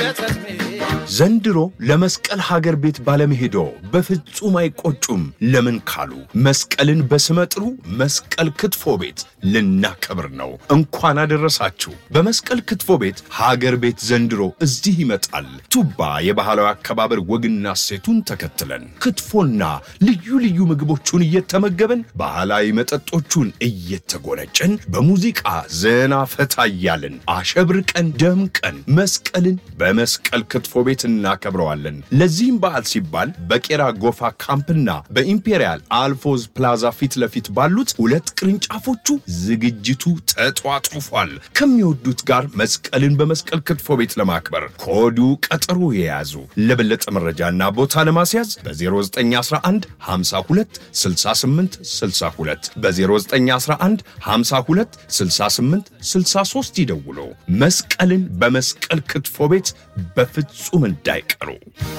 ዘንድሮ ለመስቀል ሀገር ቤት ባለመሄዶ በፍጹም አይቆጩም። ለምን ካሉ መስቀልን በስመጥሩ መስቀል ክትፎ ቤት ልናከብር ነው። እንኳን አደረሳችሁ። በመስቀል ክትፎ ቤት ሀገር ቤት ዘንድሮ እዚህ ይመጣል። ቱባ የባህላዊ አከባበር ወግና ሴቱን ተከትለን ክትፎና ልዩ ልዩ ምግቦቹን እየተመገበን ባህላዊ መጠጦቹን እየተጎነጨን በሙዚቃ ዘና ፈታ እያልን አሸብርቀን ደምቀን መስቀልን በመስቀል ክትፎ ቤት እናከብረዋለን። ለዚህም በዓል ሲባል በቄራ ጎፋ ካምፕና በኢምፔሪያል አልፎዝ ፕላዛ ፊት ለፊት ባሉት ሁለት ቅርንጫፎቹ ዝግጅቱ ተጧጡፏል። ከሚወዱት ጋር መስቀልን በመስቀል ክትፎ ቤት ለማክበር ከወዱ ቀጠሮ የያዙ። ለበለጠ መረጃና ቦታ ለማስያዝ በ0911 52 68 62 በ0911 52 68 63 ይደውሉ። መስቀልን በመስቀል ክትፎ ቤት በፍጹም እንዳይቀሩ።